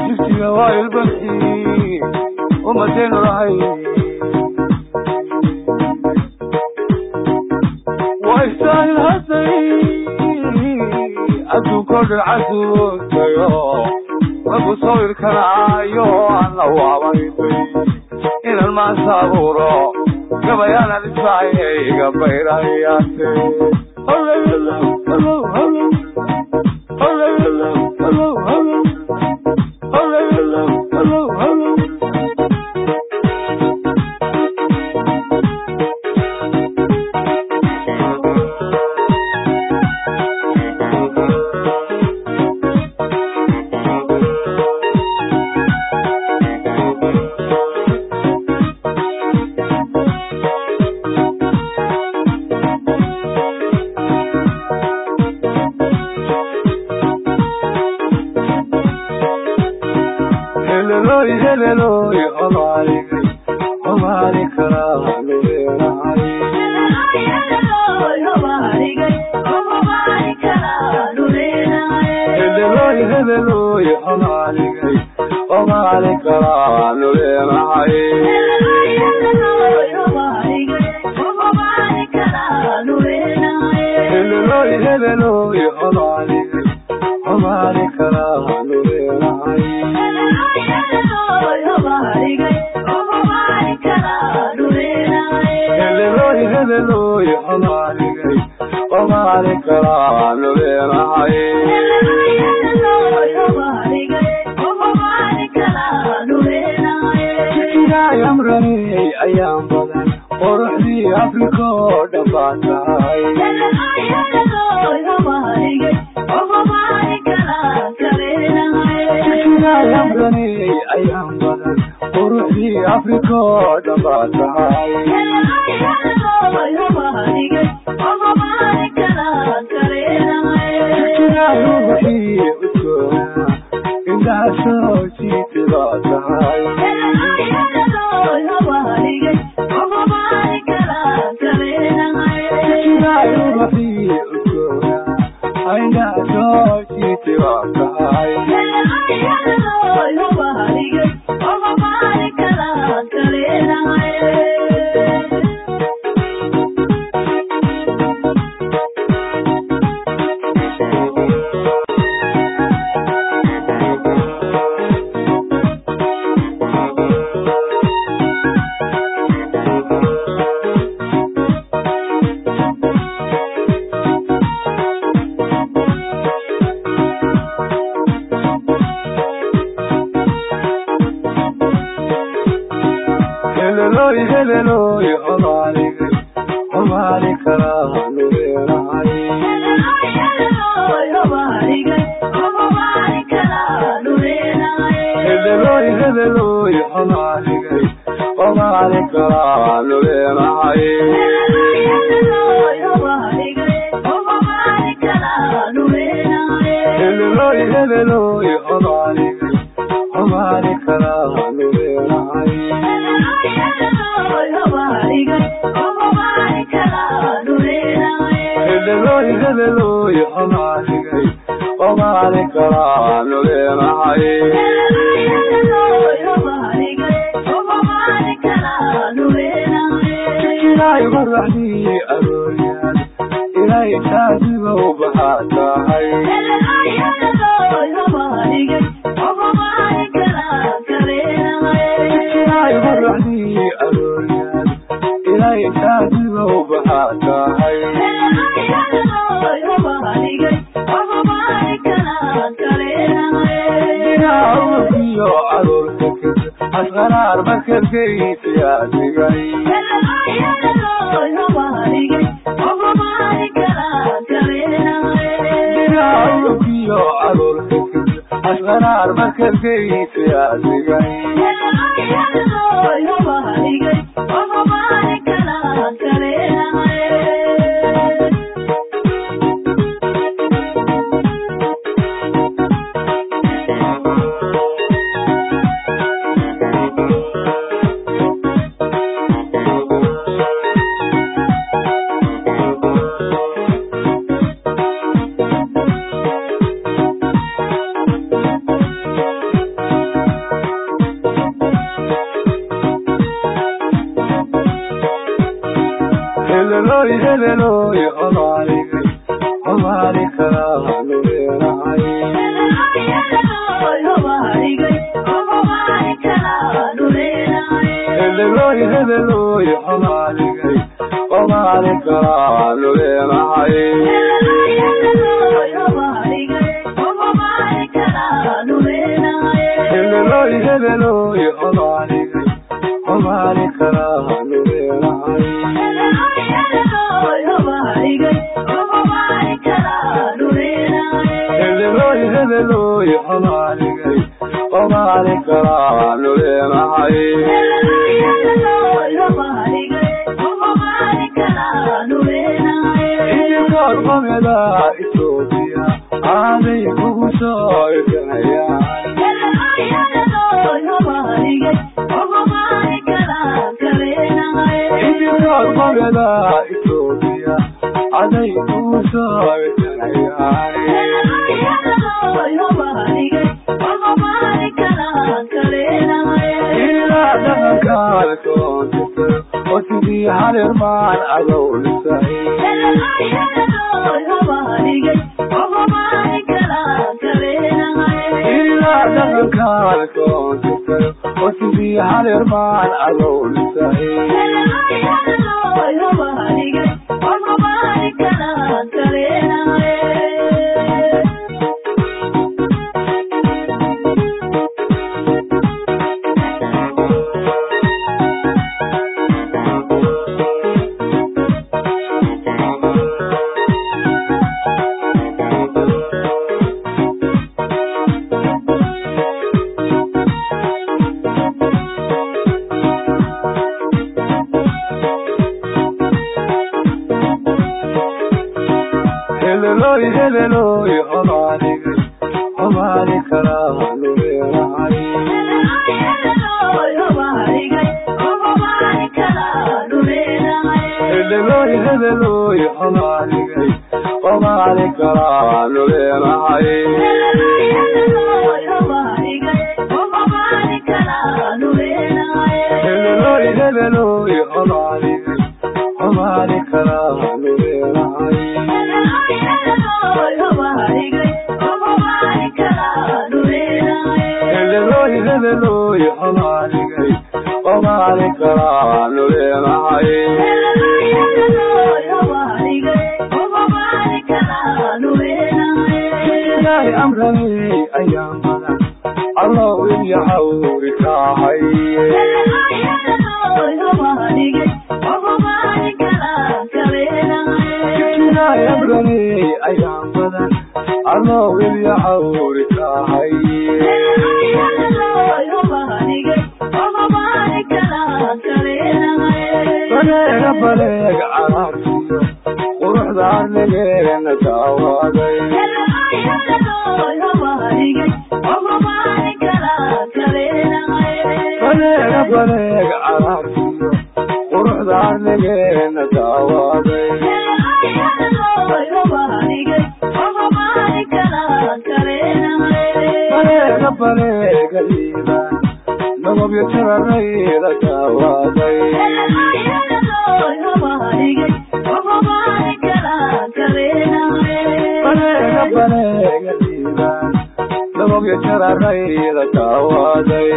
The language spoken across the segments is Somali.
jigjiga waa ilbaxi umadaynu lahay waa istaahil hadday adduunkoo dhan casuutayo lagu sawirkanaayo ana waabaysay inaan maanta abuuro gabayaanan ismacayga bayrayaate helelooy helelooy homaaligay homaali karaa luleenahay helelooy helelooy homaaligay homaali karaa luleenahay helelooy helelooy homaaligay homaali karaa luleenahay helelooy helelooy homaaligay homaali karaa luleenahay jijigaay amraney ayaan badan quruxdii afrika oo dhan baa tahay jijigaay amraney ayaan badan quruxdii afrika oo dhan baa tahay jijigaay ruuxii udgoona indhaha soo jiiti baa tahay jijigaay ruuxii udgoona indhaha soo jiiti baa tahay helelooy helelooy homaaligay homaali karaa luleenahay helelooy helelooy homaaligay homaali karaa luleenahay helelooy helelooy homaaligay homaali karaa luleenahay helelooy helelooy homaaligay homaali karaa luleenahay jijigaay maraxdii arooryaad ilay taadigow baxaa tahay jijigaay maraxdii arooryaad ilay taadigow baxaa tahay dinaawiyo caruurka kid asqaraar markalkaysiyaa digay dinaawiyo caruurka kid asqaraar markalkaysiyaa digay hebeloy hebeloy homaaligay homaali kalaanu leenahay hebeloy hebeloy homaaligay homaali kalaanu leenahay hebeloy hebeloy homaaligay homaali kalaanu leenahay hebeloy hebeloy homaaligay homaali kalaanu leenahay idinkood qomeda etoobiya aaday kugu soo irkanayaan idinkood qomeda etoobiya aday kugu soo irkanayaan ilaa dhaqankaada koontata oo sidii hareermaan adow dhisay ilaa dhaqankaada koontata oo sidii hareermaan adow dhisay hebeloy hebeloy homaaligay homaali kalaanu leenahay hebeloy hebeloy homaaligay homaali kalaanu leenahay hebeloy hebeloy homaaligay homaali kalaanu leenahay hebeloy hebeloy homaaligay homaali kalaanu leenahay ilaahay amranay ayaan badan allow iyo cawri kaahay ilaahay amranay ayaan badan allow iyo cawri kaahay baneega baneeg caraarsiyo quruxda arnigeena daawaaday baneega baneeg caraarsiyo quruxda arnigeena daawaaday baneega baneega liibaan nagobyo jararayda daawaaday baneega baneega liibaan nagobyo jararayda daawaaday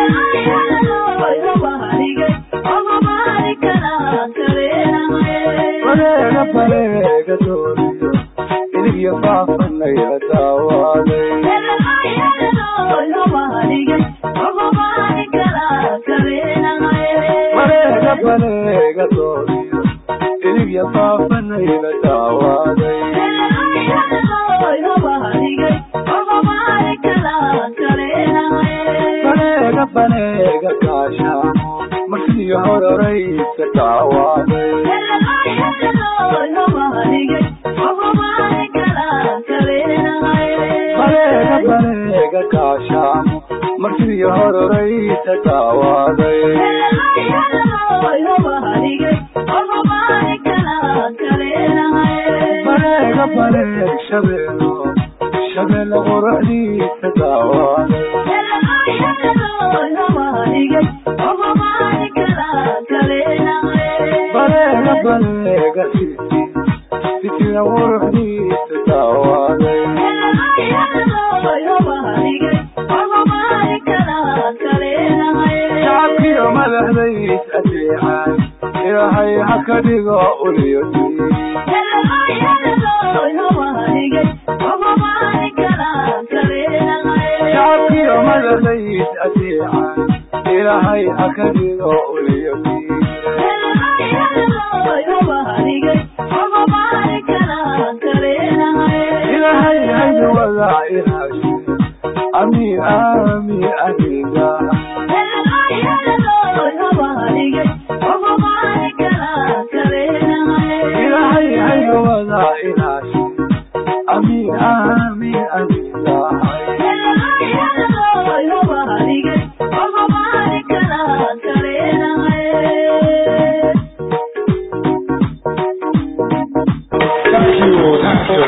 baneega baneega dooriyo iligyo faafanayda daawaaday baneega baneega dooriyo iligyo faafanayda daawaaday baneega baneega gaashaamo marsiyo hororaysa daawaaday baneega baneega gaashaamo marsiyo hororaysa daawaaday baneega baneeg shabeelo shabeelle quruxdiisa daawaaday baneega baneega madaxdays adeecay ilaahay ha ka dhigo uliyodii shacabkiyo madaxdays adeecay ilaahay ha ka dhigo uliyodii ilaahay haydu wadaa ilaashe ami ami aniga ilaahay haydu wadaa ilaashe ami ami aniga Thank you, thank you.